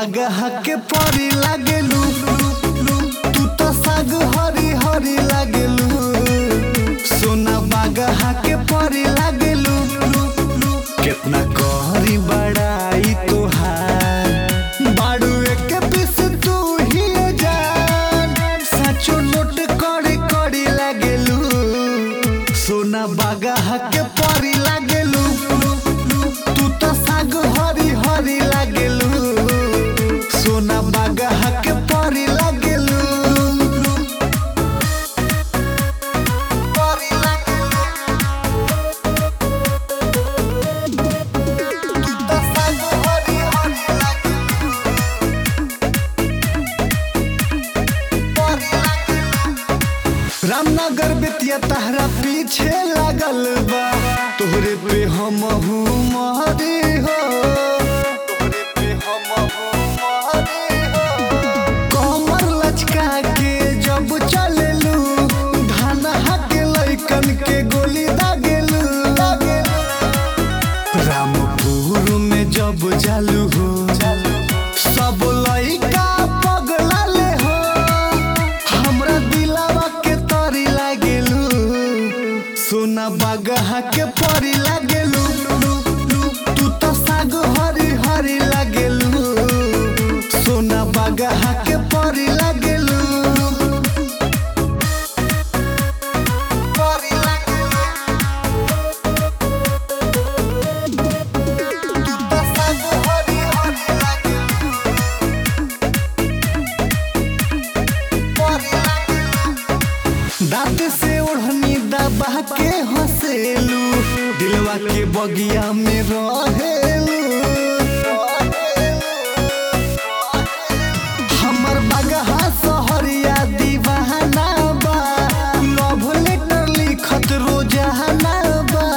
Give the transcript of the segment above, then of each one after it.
बागहा के परी लागेलू तू तो साग हरी हरी लागेलू सोना बागहा के परी लागेलू कितना कहरी बड़ाई तोहार बाड़ू एक पीस तू ही जान सचो नोट कड़ी कड़ी लागेलू सोना बागहा के परी लागेलू तू तो साग हरी हरी लागेलू सोना बागहा के परी लागेलू परी लागेलू तू तो साग हरी हरी लागेलू परी लागेलू रामनगर बेतिया तहरा पीछे लागल बा तोहरे पे हम मारे हो तोहरे पे हम मारे हो कमर लचका के जब चलेलू धाना के लइकन के गोली दागेलू रामपुर में जब जालू हो सब लइका पगला ले हो हमरा दिलावा के तरी लागेलू सोना बागहा के परी लागेलू तू तो साग हरी हरी लागेलू सोना बागहा के परी लागेलू परी लागेलू तू तो साग हरी हरी लागेलू दांत से ओढ़नी दबा के हंसेलू दिलवा के बगिया में रहेलू हमर बगहा सहरिया दीवाना बा लव लेटर लिखत रोजाना बा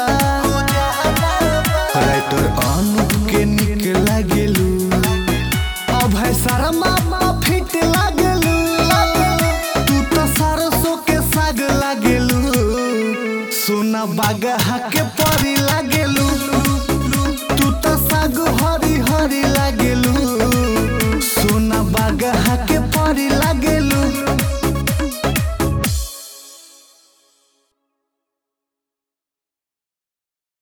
राइटर अनुप के निक लागेलू अभय शर्मा फिट लागेलू तू तो सरसों के साग लागेलू सोना बागहा के परी लागेलू तू तो साग हरी हरी लागेलू सोना बागहा के परी लागेलू